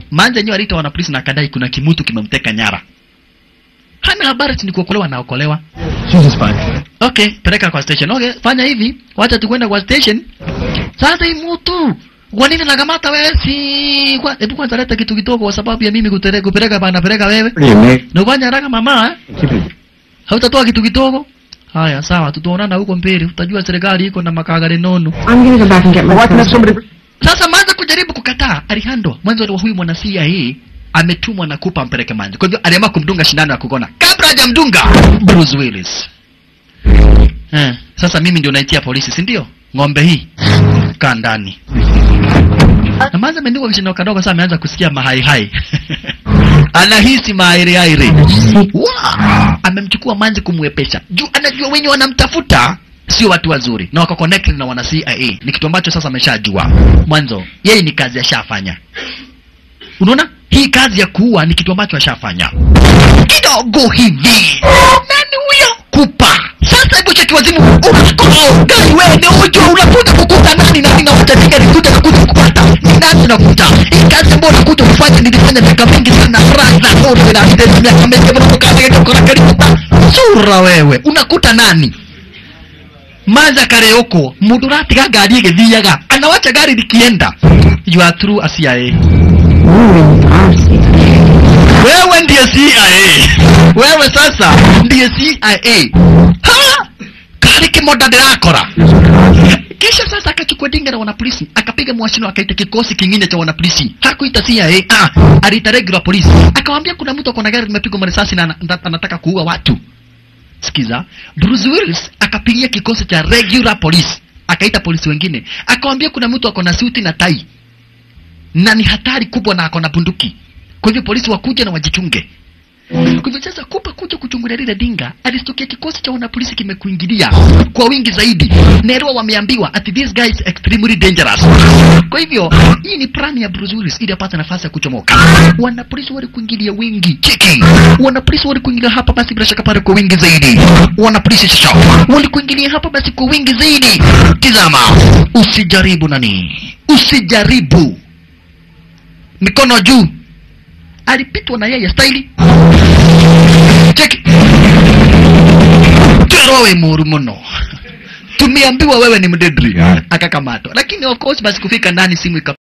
Manzi yenyewe aliita wana polisi na akadai kuna kimutu kimemteka nyara. Hana habari ati ni kuokolewa na okolewa. She's just fine. Okay, peleka kwa station. Okay, fanya hivi, wacha tukwenda kwa station. Sasa hii mtu kwa nini nakamata wewe? Si kwa hebu kwanza leta kitu kidogo kwa sababu ya mimi kutere, kupeleka bana peleka wewe. What do you make? Na ufanye haraka mama eh? Keep it. Hautatoa kitu kidogo? Haya, sawa, tutaonana huko mbele. Utajua serikali iko na makagare nono. I'm gonna go back and get my Why can't passport. somebody... Sasa Manza kujaribu kukataa, alihandwa. Mwanzo wa huyu mwana CIA ametumwa na kupa mpeleke Manza. Kwa hivyo aliamua kumdunga shindano ya kukona. Kabla hajamdunga Bruce Willis. Eh, sasa mimi ndio naitia polisi, si ndio? Ng'ombe hii kaa ndani. Na Manza amendungwa kishindano kadogo, sasa ameanza kusikia mahai hai. Anahisi mahairi hairi. Wow! Amemchukua Manzi kumwepesha. Juu anajua wenye wanamtafuta sio watu wazuri na wako connected na wana CIA. Ni kitu ambacho sasa ameshajua. Mwanzo yeye ni kazi ashafanya. Unaona? Hii kazi ya kuua ni kitu ambacho ashafanya. Kidogo hivi. Nani huyo? Kupa. Sasa hebu cheki wazimu. Oh, gari wewe ni ujo unakuja kukuta nani nani na wacha tigari kuja kukuja kupata. Ni nani unakuta? Hii kazi ambayo unakuja kufanya nilifanya miaka mingi sana. Raza wote na ndio miaka mingi bado kazi ndio kuna karibu. Sura wewe. Unakuta nani? Manza kare huko mundu uratiga ngari igithiaga anawacha gari likienda you are true a CIA Moving fast. wewe ndiye CIA wewe sasa ndiye CIA ha kari kimoda ndirakora kisha sasa akachukua dinga la wanapolisi akapiga mwashino akaita kikosi kingine cha wanapolisi hakuita CIA ah aliita regular police akamwambia kuna mtu akona gari limepigwa marisasi na ana- ana- anataka kuua watu sikiza Bruce Willis akapigia kikosi cha regular police akaita polisi wengine akawambia kuna mtu ako na suti na tai na ni hatari kubwa na ako na bunduki kwa hivyo polisi wakuja na wajichunge kwa hivyo sasa kupa kuja kuchungulia lile dinga alistukia kikosi cha wanapolisi kimekuingilia kwa wingi zaidi nerwa wameambiwa ati this guy is extremely dangerous kwa hivyo hii ni plan ya Bruce Willis ili apate nafasi ya kuchomoka wanapolisi walikuingilia wingi cheki wanapolisi walikuingilia hapa basi bila shaka pale kwa wingi zaidi wanapolisi sasa walikuingilia hapa basi kwa wingi zaidi tizama usijaribu nani usijaribu mikono juu alipitwa na yeye staili cheki tero we muru muno tumeambiwa wewe ni mdedri akakamatwa lakini of course basi kufika ndani simu ika